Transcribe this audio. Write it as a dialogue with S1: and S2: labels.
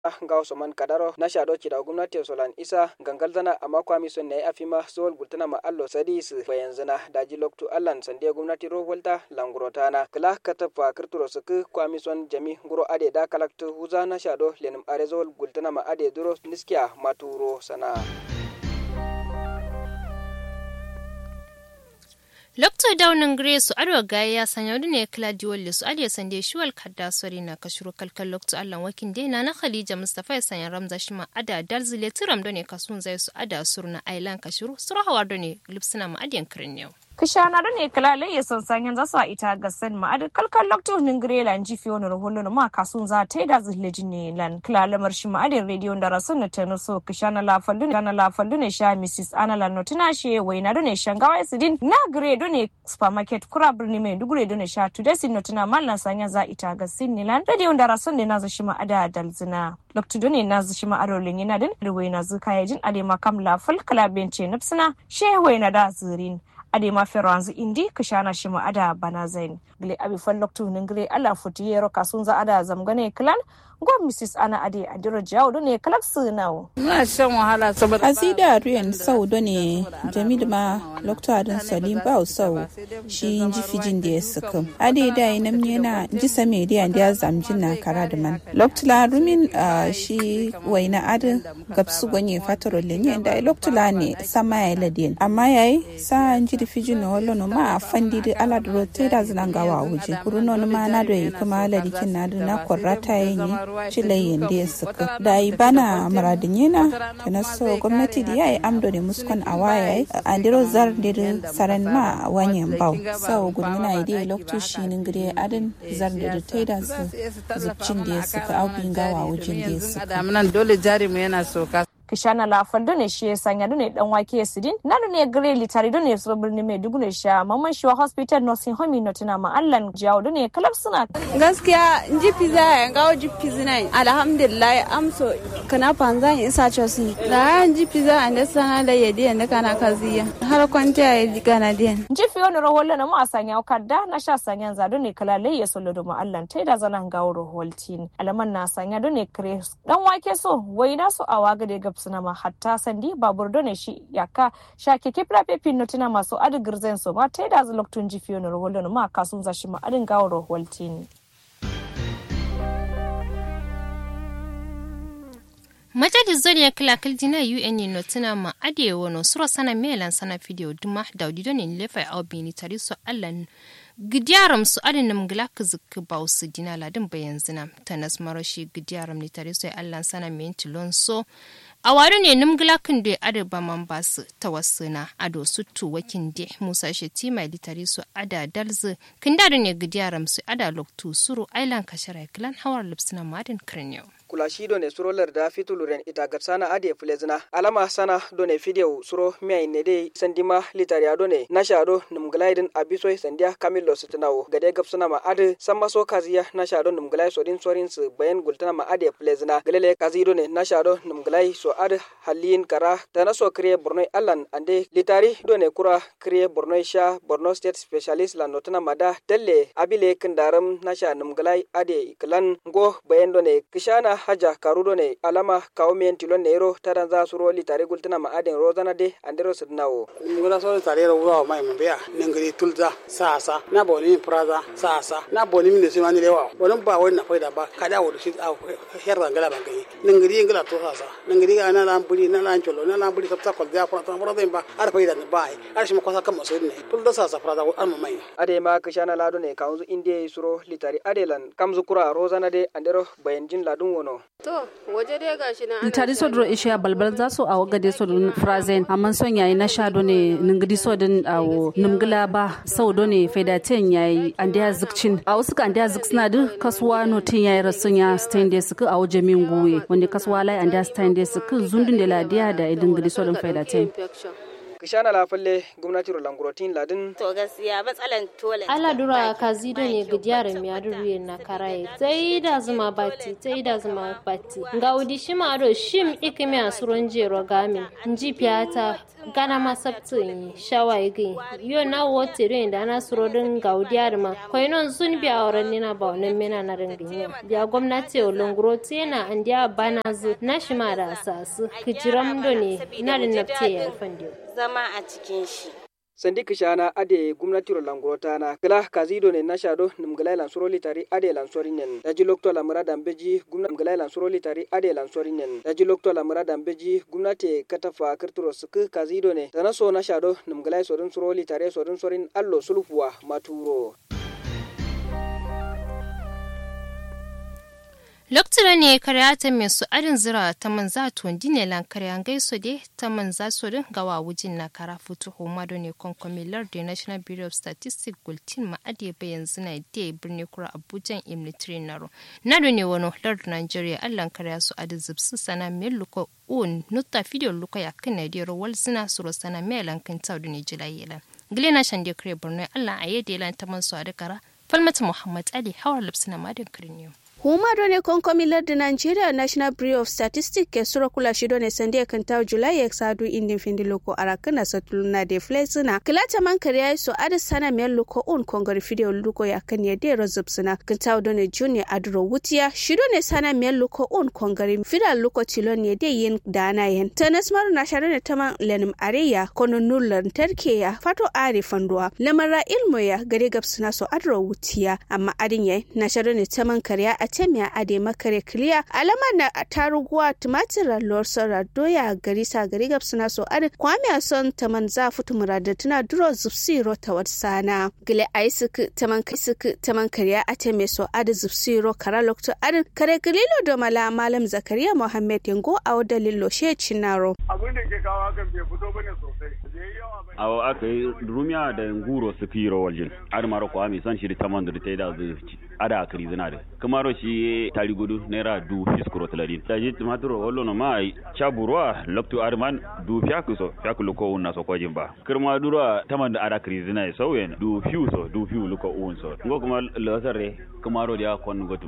S1: ngaw soman kadaro na shado kida gwamnati solan isa gangal zana amma kwami son ne afima sol gultana ma allo sadis bayanzana daji loktu allan sande gwamnati ro volta langurotana kala katafa kirturo suku kwami son jami guro ade da kalaktu huza na shado lenim arezol gultana ma ade duro niskiya maturo sana
S2: Lokto daunin Grace Adwa Gaya ya sanya wani ne Claudio Lisu Aliya Sande Shuwal Kadda Sori na kashuru kalkal Lokto Allah wakin dena na Khadija Mustafa ya sanya Ramza Shima Ada Darzile Tiram done kasun zai su Ada Surna Ailan kashuru Sura Hawar done Lipsina ma Adiyan Kirnew.
S3: kishana ne kalale ya son sanyan zasa ita ga sen ma adu kalkal lokto nin grela nji fi wani raholo ma kasun za ta da zille jini lan kalale marshi ma adin radio da rasun na tano so kishana la fallu ne kana la fallu ne sha mrs anala notina she wai na ne shangawa sidin na grade ne supermarket kura birni mai dugure ne sha today sin notina mallan sanya za ita ga sin ne lan radio da rasun ne na za shi ma ada dalzina lokto ne na za shi ma ado lin yana din wai na zuka yajin ade ma kam la fal kala bence nafsina she wai na da zirin ade ma feranzu indi kishana shima ada bana zain gile abi falloktu ningre ala futi yero kasunza ada zamgane klan go mrs ana ade adiro jawo ne kalak sunawo
S4: muna shan wahala saboda
S5: azida ruyan sau da ne jamil ma lokta adin salim ba sau shi ji fijin da ya suka ade da ina yana ji same da yan da zamjin na kara da man loktula rumin shi waina adin gabsu gonye fatoro lenye da loktula ne sama ya ladin amma yayi sa ji da fijin na wallo no ma fandi da ala da rote da zilangawa wuje kuruno ma na da kuma ladikin na da na korrata yayi cilayen da ya suka da yi bana maradin yana ta naso gwamnati da ya yi amdo da muskon a waya a diro zar da saran ma wanyan bau sau gudmina ide lokto shi nin gire adin zar da ta da su zubcin da ya suka aubin gawa wajen da ya suka
S4: dole jari mu yana soka
S3: kishana la faldo ne shi sanya ne dan wake sidin nanu ne gre litari do ne so birni mai dugu ne sha mamman shi hospital nursing home no tuna ma allan jawo do ne kalab suna
S6: gaskiya ji pizza ya gawo ji pizza nai alhamdulillah amso kana panzan isa chosi da ji pizza ande sana da yedi ande kana kaziya har kwanta ya ji kana diyan
S3: ji fi wani raholla na ma sanya kadda na sha sanya za do ne kala lai ya solo do ma allan tai da zanan gawo raholtin alaman na sanya do ne kre dan wake so wai na so awaga da gab suna ma hatta sandi babur done shi yaka sha keke prape pinno tina masu adi girzen so ma ta da loktun ji fiyo na roholo ma kasun zashi ma adin gawo roholtin.
S2: Majadi zoniya kila kiljina UN no tuna ma ade wono sura sana melan sana video duma daudi don in lefa au bini tari so allan gidiyaram su adinam gilaka zikki bau su dina ladin bayan zina tanas marashi gidiyaram ni tari so allan sana mentilon so a wari ne nimgilakin da ada ba man ba su ta wasu na ado su tu wakin de musa sheti mai litari su ada dalzu kin da ne gidiyaram su ada loktu suru ailan kashara kilan hawar lipsina madin kirniyo
S1: kula shi do ne suro larda fituluren ita gatsana ade fulezina alama sana do ne fideu suro miyai ne dai sandima litariya do ne nasha do numglaidin abisoy sandia kamillo sitinawo gade gapsana ma ade samma so kaziya nasha do numglai sodin sorin su bayan gultana ma ade fulezina galele kazi do ne nasha do numglai so ade halin kara tana so kriye borno allan ande litari do ne kura kriye borno sha borno state specialist la notana mada telle abile kindaram nasha numglai ade klan go bayan do ne kishana haja karudo ne alama kawo miyen tilon nero tadan za suro litare gultuna ma aden rozana de andero sidnawo
S7: ngula so tare ro wa mai mbeya ningiri tulza sasa na boni praza sasa na boni min se mani lewa bonon ba wani na faida ba kada wo shi a herra ngala bangai ningiri ngala to sasa ningiri ga na lan buri na lan cholo na lan buri sabta kol da fara fara da ba ar faida ne bai ar shi makosa kan maso ne tulza sasa praza ar mai
S1: ade ma kishana lado ne kaunzu inde suro litari adelan kamzu kura rozana de andero bayanjin ladun wono
S8: To, waje dai gashi na ana
S9: tari so dro ishiya balbal za su awo gade so dun frazen amma son yayi na sha do ne ningidi so din awo nimgila ba sau do ne fedaten yayi andiya zikcin a wasu ka andiya zik suna duk kasuwa no tin yayi rasun ya stand su ku awo jamin guwe wanda kasuwa lai andiya stand su ku zundun da ladiya da idin gidi so din fedaten
S8: infection.
S1: kishana la falle gwamnati rolangurotin ladin
S10: to gaskiya matsalan tole
S2: ala dura kazi do ne gidiyar mi aduru na karaye sai da zuma bati sai da zuma bati ga udi shima ado shim ikimi asuron jero gamin nji piyata gana ma sabtin shawa igi yo na wote do inda na suro din ga udiyar ma koinon sun biya auren nina ba wannan mena na ringin biya gwamnati olonguroti na andiya bana zu na shima da asasu kijiram do ne na da nafte ya fandiyo
S10: zama a cikin shi
S1: sandi kishana ade gumnati ro langurota na kala kazido ne na shado numgalai lansuro litari ade lansori nen daji lokto la murada mbeji gumnati numgalai lansuro litari ade lansori nen daji lokto la murada mbeji gumnati katafa kirturo suku kazido ne dana so na shado numgalai sodun suro litari sodun sorin allo sulfuwa maturo
S2: Lokacin ne karya ta mai su adin zira ta manza tuwandi ne lan karya gaiso de ta manza su din gawa wujin na kara futu homado ne konkomi lardi National Bureau of Statistics Gultin ma ade bayan zina da birni kura Abuja Imnitri Naro. Nado ne wani lardi Nigeria allan karya su adin zubsu sana mai luko un nutta video luka ya kan na dero wal zina suro sana mai lankan taudu ne jila yelan. Gilena shande kare Borno Allah a yadda yelan ta man su adikara. Falmata Muhammad Ali hawar lipsina madin kirniyo.
S11: huma done konkomi lardin nigeria national bureau of statistics ke sura kula shi done sande kan taw july ya sadu indin findi loko arakana satuluna de flesina kilata man kariya so ada sana mel loko un kongari video luko ya kan ya de rozubsina kan taw done junior adro wutiya shi done sana mel loko un kongari fida loko tilon ya de yin dana yen tanas maru na share taman lenim areya kono nullan tarke ya fato ari fanduwa lamara ilmo ya gare gabsina so adro wutiya amma adin ya na share ne taman kariya a temiya ade makare kiliya alama na taruguwa tumatir lor sora doya gari sa gari gab suna so ade kwame a son taman za futu murada tuna duro zupsi ro ta wat sana gile aisik taman kaisik taman kariya a teme so ade zupsi ro kara lokto ade kare galilo do mala malam zakariya muhammad yango a wada lillo she cinaro
S12: abin da ke kawo hakan bai fito bane sosai
S13: awo aka yi rumiya da nguro su kiro waljin ar maro ko ami san shiri taman da ta da zu ada akri zinare kamaro shi tari gudu naira du fiskuro tladin da ji tumaturo wallo no mai chaburwa loktu arman du fiaku so fiaku luko unna so kojin ba kirma durwa taman da ada akri zinare sauyen du fiu so du fiu luko un so ngo kuma losare kamaro dia kon gotu